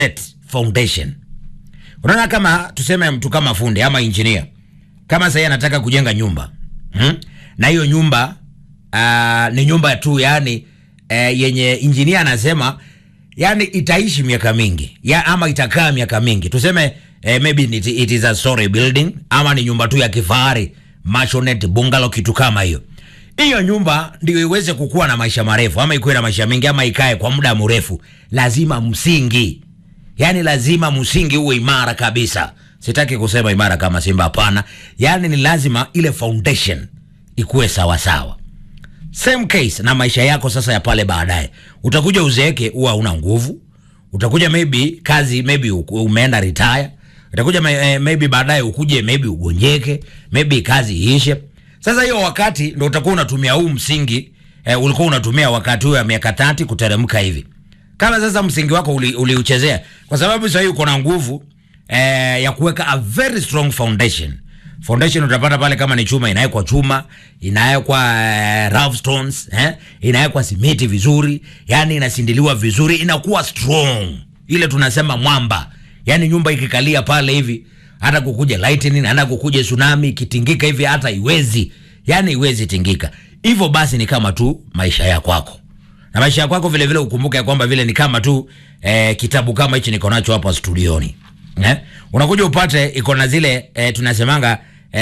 foundation. Unaona, kama tuseme mtu kama fundi ama engineer, kama sasa anataka kujenga nyumba hmm? na hiyo nyumba uh, ni nyumba tu yani uh, yenye engineer anasema yani itaishi miaka mingi ya, ama itakaa miaka mingi tuseme eh, maybe it, it is a story building ama ni nyumba tu ya kifahari maisonette bungalow kitu kama hiyo hiyo nyumba ndio iweze kukuwa na maisha marefu ama ikuwe na maisha mengi ama ikae kwa muda mrefu lazima msingi yani lazima msingi uwe imara kabisa sitaki kusema imara kama simba hapana yani ni lazima ile foundation ikuwe sawasawa same case na maisha yako sasa ya pale baadaye utakuja uzeeke huwa una nguvu utakuja maybe kazi maybe u- umeenda retire utakuja may- eh, maybe baadaye ukuje maybe ugonjeke maybe kazi iishe sasa hiyo wakati ndo utakuwa unatumia huu msingi eh, ulikuwa unatumia wakati huo ya miaka tati kuteremka hivi kama sasa msingi wako uli- uliuchezea kwa sababu sasa hivi uko na nguvu eh, ya kuweka a very strong foundation foundation utapata pale kama ni chuma inawekwa chuma inawekwa eh, rough stones eh, inawekwa simiti vizuri yani inasindiliwa vizuri inakuwa strong ile tunasema mwamba yani nyumba ikikalia pale hivi hata kukuja lightning hata kukuja tsunami ikitingika hivi hata iwezi yani iwezi tingika hivyo basi ni kama tu maisha ya kwako na maisha ya kwako vile vile ukumbuke ya kwamba vile ni kama tu eh, kitabu kama hichi niko nacho hapa studioni eh? unakuja upate iko na zile eh, tunasemanga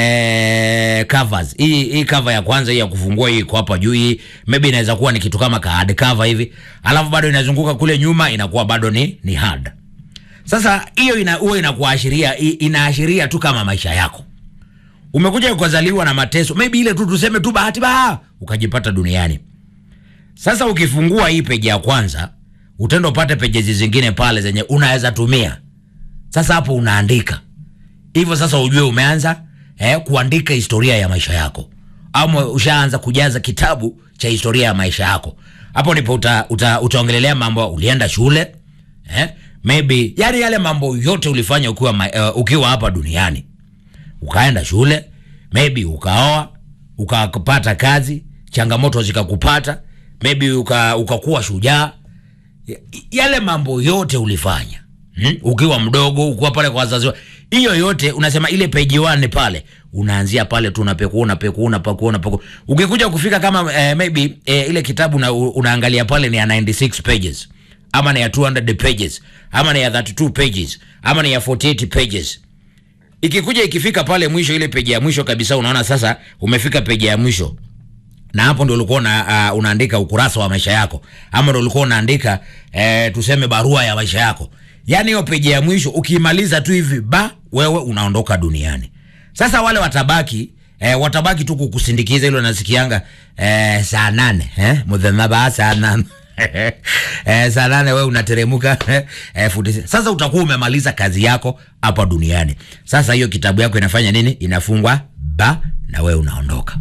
eh, covers hii hii cover ya kwanza hii ya kufungua hii iko hapa juu hii maybe inaweza kuwa ni kitu kama ka hard cover hivi alafu bado inazunguka kule nyuma inakuwa bado ni ni hard sasa hiyo ina huwa inakuashiria i- inaashiria tu kama maisha yako umekuja ukazaliwa na mateso maybe ile tu tuseme tu bahati baa ukajipata duniani sasa ukifungua hii peji ya kwanza utenda upate pejezi zingine pale zenye unaweza tumia sasa hapo unaandika hivyo sasa ujue umeanza eh, kuandika historia ya maisha yako ama ushaanza kujaza kitabu cha historia ya maisha yako hapo ndipo uta, uta, utaongelelea mambo ulienda shule eh, maybe yani yale mambo yote ulifanya ukiwa, ma, uh, ukiwa hapa duniani ukaenda shule maybe ukaoa ukapata kazi changamoto zikakupata maybe uka, ukakuwa shujaa Y- yale mambo yote ulifanya hmm? ukiwa mdogo ukiwa pale kwa wazazi wa- hiyo yote unasema ile peji wane pale unaanzia pale tu unapekua unapekua unapakua unapakua ukikuja kufika kama eh, maybe eh, ile kitabu una, unaangalia pale ni ya 96 pages ama ni ya 200 pages ama ni ya 32 pages ama ni ya 48 pages ikikuja ikifika pale mwisho ile peji ya mwisho kabisa unaona sasa umefika peji ya mwisho na hapo ndo ulikuwa una, uh, unaandika ukurasa wa maisha yako ama ndo ulikuwa unaandika eh, tuseme barua ya maisha yako yaani hiyo peji ya mwisho ukiimaliza tu hivi ba wewe unaondoka duniani sasa wale watabaki eh, watabaki tu kukusindikiza ilo nasikianga eh, saa nane eh, mudhenaba saa nane eh, saa nane wewe unateremuka eh, futi sasa utakuwa umemaliza kazi yako hapa duniani sasa hiyo kitabu yako inafanya nini inafungwa ba na wewe unaondoka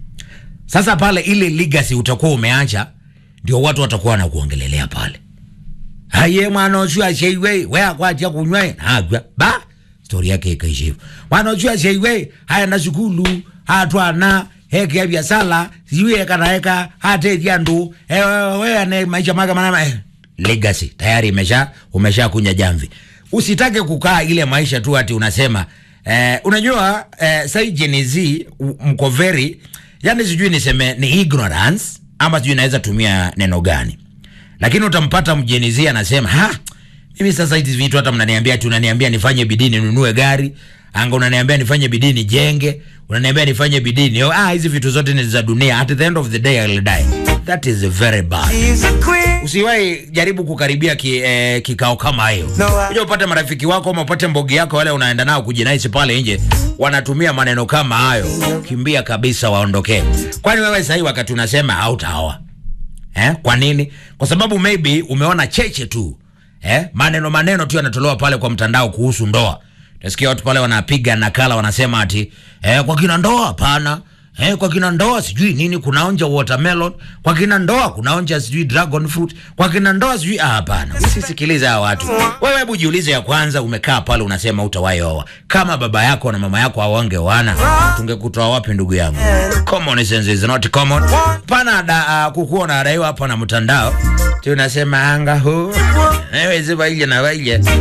sasa pale ile legacy utakuwa umeacha ndio watu watakuwa wanakuongelelea pale haye mwana ochu asheiwe we akwatia kunywa nagwa ba stori yake ikaisha hivyo mwana ochu asheiwe haya na shukulu hatwana heke ya biasala sijui ekanaeka hatetia ndu eh, we ane maisha maka manama eh. legacy tayari imesha umesha kunya jamvi usitake kukaa ile maisha tu ati unasema eh, unajua eh, sai Gen Z u- mko very yani sijui niseme ni ignorance ama sijui naweza tumia neno gani lakini utampata mjenizia anasema ha mimi sasa hizi vitu hata mnaniambia tu unaniambia nifanye bidii ninunue gari anga unaniambia nifanye bidii nijenge unaniambia nifanye bidii ni ah hizi vitu zote ni za dunia at the end of the day I'll die that is very bad She's a queen. usiwahi jaribu kukaribia ki, eh, kikao kama hiyo No, I- kuja upate marafiki wako ama upate mbogi yako wale unaenda nao kujinaisi pale nje wanatumia maneno kama hayo kimbia kabisa waondokee kwani wewe sahii wakati unasema hautaoa eh? kwa nini kwa sababu maybe umeona cheche tu eh? maneno maneno tu yanatolewa pale kwa mtandao kuhusu ndoa tasikia watu pale wanapiga nakala wanasema ati eh, kwa kina ndoa hapana Eh, kwa kina ndoa sijui nini kunaonja watermelon, kwa kina ndoa kunaonja sijui dragon fruit, kwa kina ndoa sijui ah, hapana. Usisikilize hawa watu. Wewe hebu jiulize ya kwanza, umekaa pale unasema utawahi oa. Kama baba yako na mama yako hawangeoana, tungekutoa wapi ndugu yangu? Common sense is not common. Pana da, uh, kukuwa unadaiwa hapa na mtandao. Tunasema anga huu. Ewe ziba ile na waile.